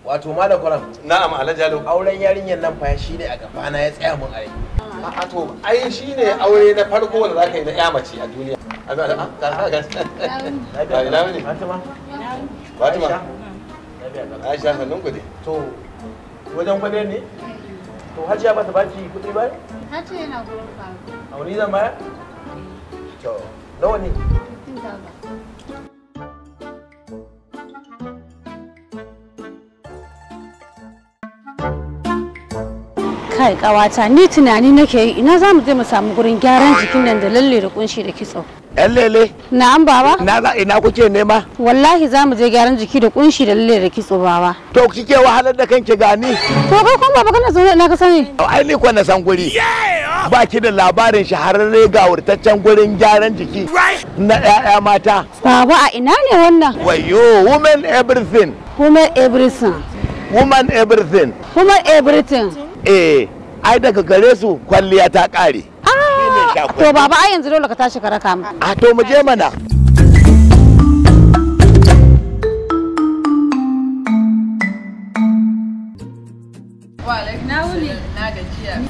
wato malam kwaram na'am alhaji alo auren yarinyar nan fa shi ne a gabana ya tsaya mun a rai a to ai shine aure na farko da zaka yi na ya mace a duniya a ga a ga ga lafiya ina wuni? fatima Fatima Aisha? lafiya kalau. Aisha sannun ku dai to wajen kwadar ne to hajiya ba ta baki kuɗi ba Ta ce yana gurin faru. a wani zan baya to nawa ne Tun daga. kai kawata ni tunani nake yi ina za mu je mu samu gurin gyaran jikin nan da lalle da kunshi da kitso yan lele na'am baba na za ina kuke nema wallahi za mu je gyaran jiki da kunshi da lalle da kitso baba to kike wahalar da kanki gani to kai kuma baba kana zaune ina ka sani ai ni kwa na san guri ba ki da labarin shahararre gawurtaccen gurin gyaran jiki na 'ya'ya mata baba a ina ne wannan wayo women everything woman everything woman everything woman everything eh ai daga gare su kwalliya ta kare ah to baba ai yanzu dole ka tashi ka raka mu a to mu je mana Na wuni. Na gajiya.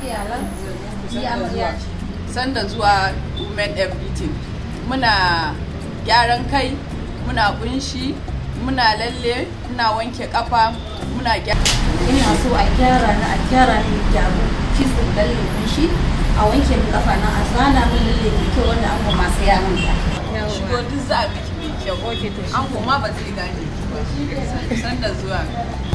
Sanda zuwa Women Everything. Muna gyaran kai, muna kunshi, muna lalle, muna wanke kafa, muna gyara. ina so a gyara na a gyara ni gyaru kitso lalle kunshi a wanke min kafa na a zana min lalle mai kyau wanda an kuma masu ya min ta Shigo duk za a miki mai kyau. An kuma ba zai gane ki ba. Sanda zuwa.